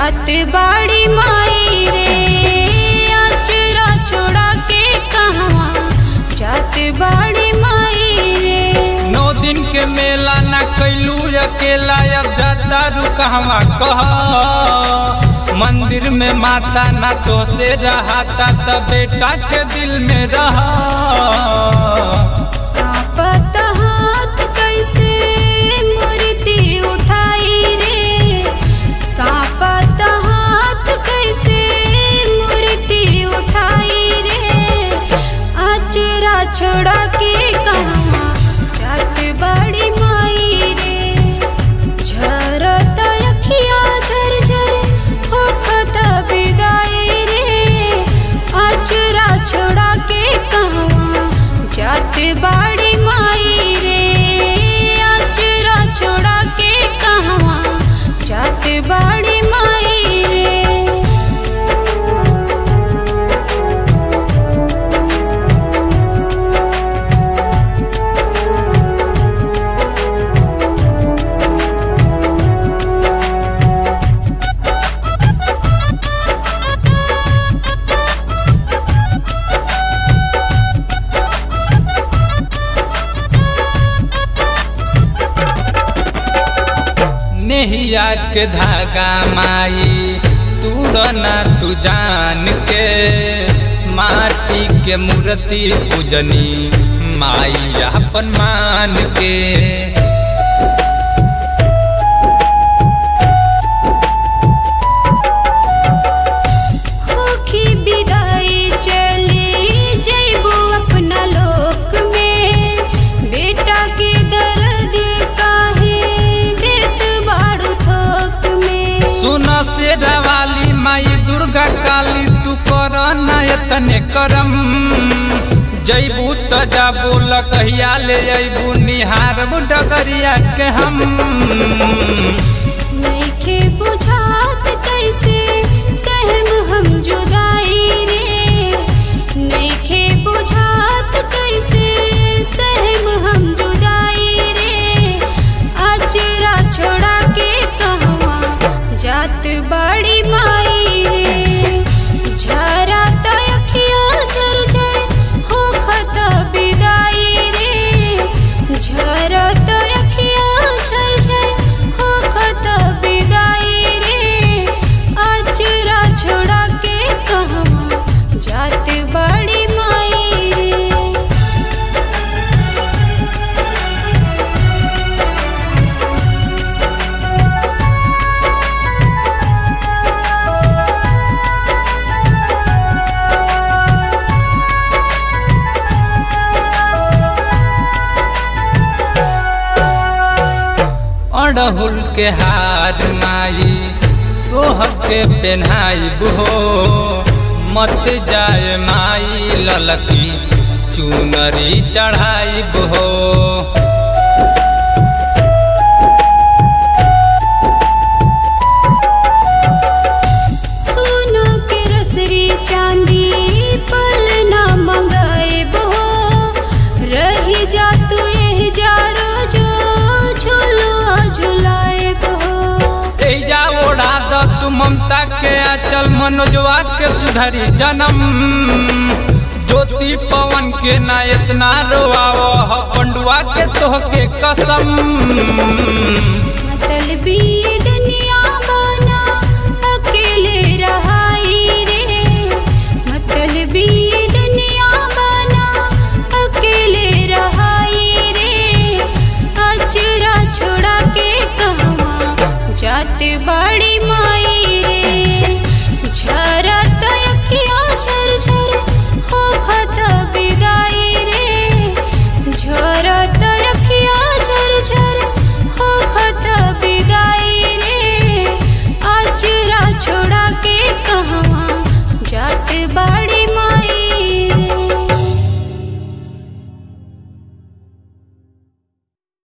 जात बाड़ी माई रे अचरा छोड़ा के कहवा जात बाड़ी माई रे नौ दिन के मेला ना कैलू अकेला अब जाता रू कहवा कह मंदिर में माता ना तो से रहाता त बेटा के दिल में रहा कांपत हाथ कैसे मूर्ति उठाई रे कांपत हाथ कैसे मूर्ति उठाई रे अचरा छोड़ा के कहवा जात बड़ी माई रे झरत अखिया झरझर होखत विदाई रे अचरा छोड़ा के कहवा जात बाड़ी माई रे अचरा छोड़ा के कहवा जात बाड़ी माई रे नेहिया के धागा माई तूड़ना तू जान के माटी के मूर्ति पूजनी माई अपन मान के होखी विदाई चली जइबो अपना लोक में बेटा के दर्द काहे देत बाड़ू थोक में सुन से रवाली माई दुर्गा काली तू कर नयतने करम जैबू त जाबू लकहिया ले अबू निहार डगरिया के हम नइखे बुझात कैसे सहम हम जुदाई रे नइखे बुझात कैसे सहम हम जुदाई रे अचरा छोड़ा के कहवा जात बड़ी माई रे झरा त अखिया झरझर होखत विदाई रे झरा त अखिया झरझर होखत विदाई रे अचरा छोड़ा के कहवा जात बड़ी माई रे अड़हुल के हार माई तोह के पेन्हाई हो मत जाए माई ललकी चुनरी चढ़ाई हो सोना के रसरी चांदी पल ना मंगाए बहो रही जा तू यही जा रोजो झुलुआ झुलाए बहो एजा ओढ़ा द तू ममता के आचल मनोजवा के सुधरी जन्म ज्योति पवन के ना इतना रोआव ह पंडुआ के तोह के कसम मतलबी दुनिया बना अकेले रहाई रे मतलबी दुनिया बना अकेले रहाई रे अचरा छोड़ा के कहवा जात बड़ी माई